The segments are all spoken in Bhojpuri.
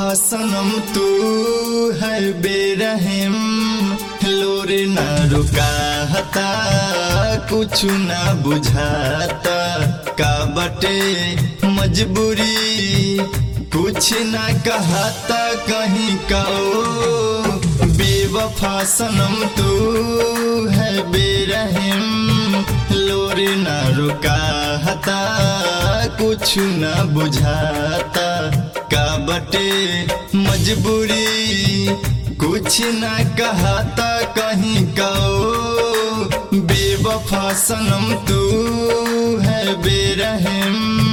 सनम तू है बेरहम लोर न रुकाता कुछ न बुझाता का बटे मजबूरी कुछ न कहता कहीं कहो बेवफा सनम तू है बेरहम लोर न रुकाता कुछ न बुझाता का बटे मजबूरी कुछ न कहता कहीं कहो बेवफा सनम तू है बेरहम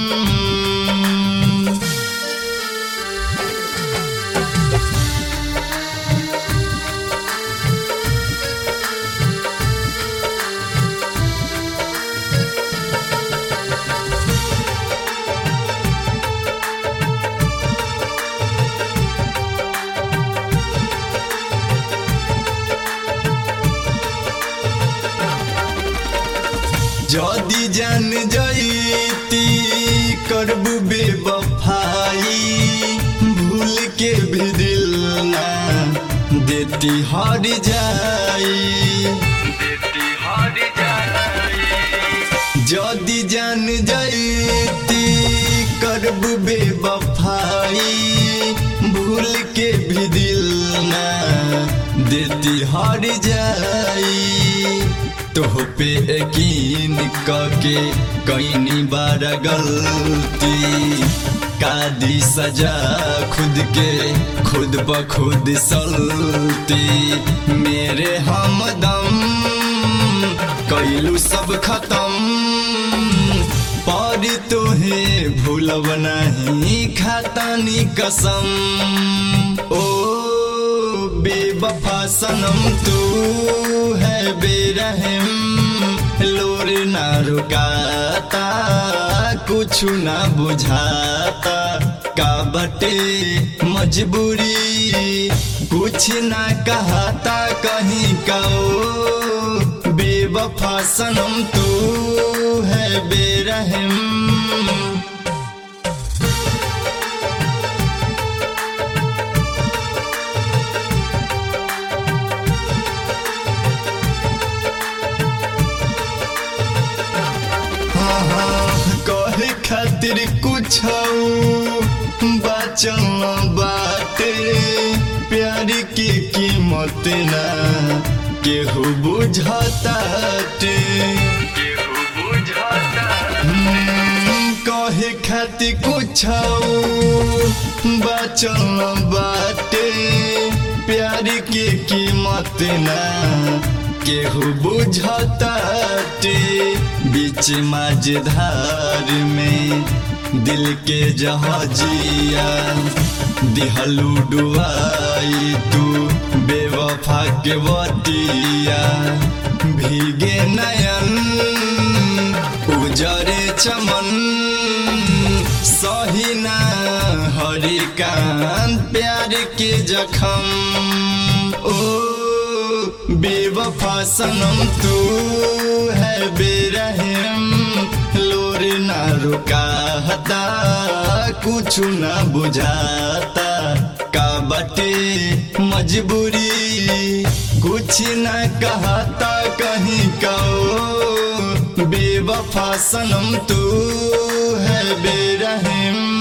जदी जान जईती करबू बेवफाई भूल के भी दिल ना देती हर जाई जदी जान जईती करबू बेवफाई भूल के भी दिल ना देती हर जाई तोह पे यकीन कके कईनी बार गलती कादी सजा खुद के खुद ब खुद सलती मेरे हमदम कैलू सब खत्म पर तोहे भूलब नहीं खातानी कसम ओ बेवफा सनम तू है बेरहम लोर ना रुकाता कुछ ना बुझाता का बटे मजबूरी कुछ ना कहता कहीं कहो बेवफा सनम तू है बेरहम कहे खातिर कुछ बचल बाटे प्यार की कीमत ना केहू बुझताटे कहे खातिर कुछ बचल बाटे प्यार की कीमत ना केहू बुझताटे बीच माझधार में दिल के जहाजिया दिहलू डुआई तू बेवफा के वटिया भीगे नयन उजरे चमन सहीना हरिकान प्यार के जखम ओ बेवफा सनम तू है बेरहम लोर ना रुकाता कुछ ना बुझाता का बटे मजबूरी कुछ ना कहता कहीं कहो बेवफा सनम तू है बेरहम